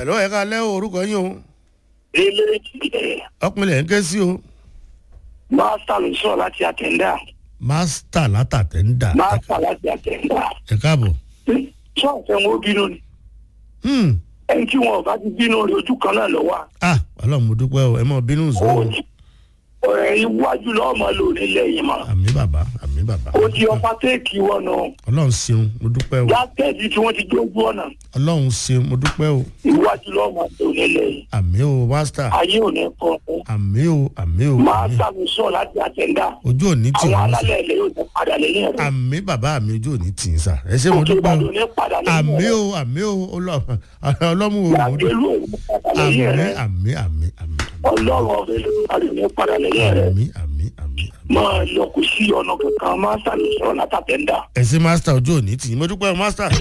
ẹ̀lọ́ ẹ̀ka alẹ́ o orúkọ yín o ilé ẹ̀ ọkùnrin ń ké sí o mástà ló sọ̀rọ̀ láti àtẹ̀ndà mástà látàtẹ̀ ń dà mástà láti àtẹ̀ndà ẹ káàbọ̀. sọ̀tẹ̀ wọn ó bínú ni Hmm. ẹni tí wọn ò bá ti bínú rẹ̀ ojú kan náà lọ wà ah ọlọ́run mo dúpẹ́ o ẹ mọ bínú sọ o ọ̀rẹ́ iwájú lọ́wọ́ máa lò nílẹ̀ yìí mọ́ àmì bàbá àmì bàbá ó di ọpá téèkì wọn nù ọlọ́run ṣeun mo dúpẹ́ o látẹ̀dí tí wọ́n ti gbógbó ọ̀nà ọlọ́run ṣeun mo dúpẹ́ o iwájú lọ́wọ́ máa lò nílẹ̀ yìí àmì o mástà ayé ò ní kọ́ ọ́ àmì o àmì o àmì mástà ló sọ̀rọ̀ láti àtẹ̀ndà ojú òní tì àwọn wọ́n sà alálẹ̀ ilẹ̀ yóò ní padà lẹ́yìn rẹ̀ àmì bàbá mi ojú òní tì í sà ẹ ṣé mo òkè dúpẹ́ ìbàdàn o ní padà lẹ́yìn àmì rẹ̀ o àmì o ọlọ́run ọlọ́mú o mo dúpẹ́ gbàgbélú òun ní padà àmì lẹ́yìn rẹ̀ àmì àmì àmì ọlọ́run ọ̀fẹ́ ló padà ní padà lẹ́yìn rẹ̀ àmì àmì àmì àmì. máa lọ kò sí ọ̀nà kankan mástà ló sọ̀rọ̀ látàtẹ̀ndà. ẹ ṣé mástà ojú òní tì í mo dúpẹ́ o mástà.